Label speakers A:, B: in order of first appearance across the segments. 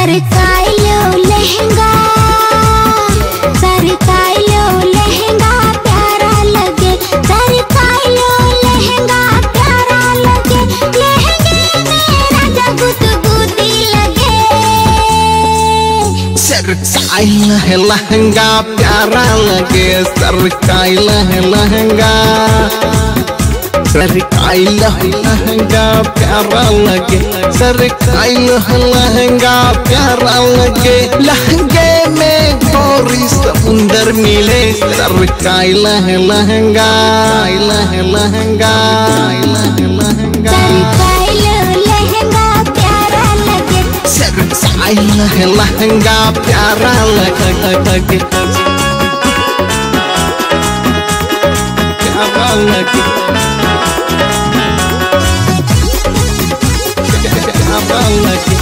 A: सरकाइलो लहंगा सरकाइलो लहंगा प्यारा लगे सरकाइलो लहंगा प्यारा लगे लहंगे में राजा गुदगुदी लगे
B: सरकाइल है लहंगा प्यारा लगे सरकाइल है लहंगा सरकाइल है लहंगा प्यारा लगे सरकाइल है लहंगा प्यारा लगे लहंगे में गौरी समुंदर मिले सरकाइल है लहंगा आइल है लहंगा आइल है लहंगा
A: सरकाइलो लहंगा प्यारा लगे
B: सरकाइल है लहंगा प्यारा लगे प्यारा लगे प्यारा लगे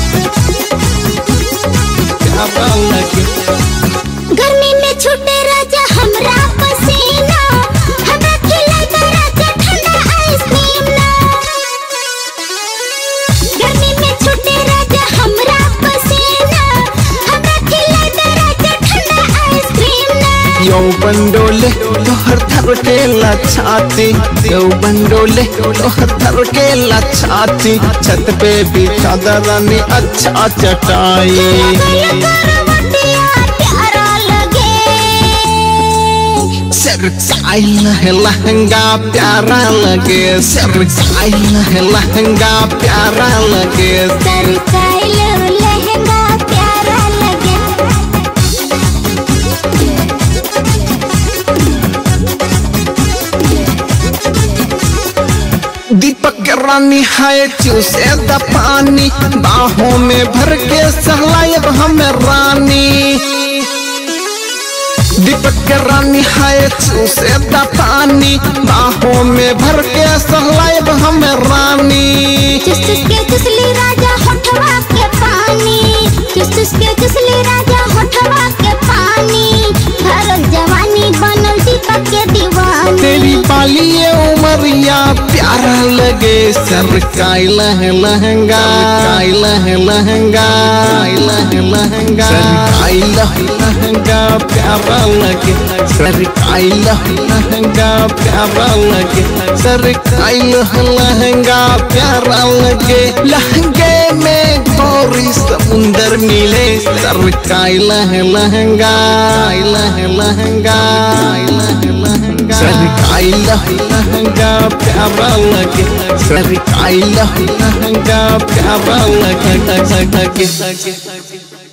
B: प्यारा लगे
A: गर्मी में छूटे राजा हमरा पसीना हमरा खिलाता राजा ठंडा आइसक्रीम ना गर्मी में छूटे राजा हमरा पसीना हमरा खिलाता राजा ठंडा आइसक्रीम ना
B: यौ बंडोले तोहर थर के लछाती यौ बंडोले तोहर थर के लछाती छत पे भी चादरानी अच्छा चटाई
A: करवटिया प्यारा लगे
B: सरकाइल है लहंगा प्यारा लगे सरकाइल है लहंगा प्यारा लगे
A: सरकाइलो लहंगा प्यारा लगे
B: दीपक के रानी है चूसे द पानी बाहों में भर के सहलायब हमें रानी दीपक के रानी है चूसे द पानी बाहों में भर के सहलायब हमें रानी
A: चुस चुस के चुसली राजा होठवा के पानी चुस चुस के चुसली राजा होठवा के पानी भरल जवानी बनल दीपक के दीवानी
B: तेरी पाली ये उमरिया प्यारा लगे सरकाइल है लहंगा काइल है लहंगा काइल है लहंगा सरकाइल है लहंगा प्यारा लगे सरकाइल है लहंगा प्यारा लगे सरकाइल है लहंगा प्यारा लगे लहंगे में गौरी समुंदर मिले सरकाइल है लहंगा काइल है लहंगा काइल है लहंगा सरकाइल है लहंगा प्यारा लगे सरकाइल है लहंगा प्यारा लगे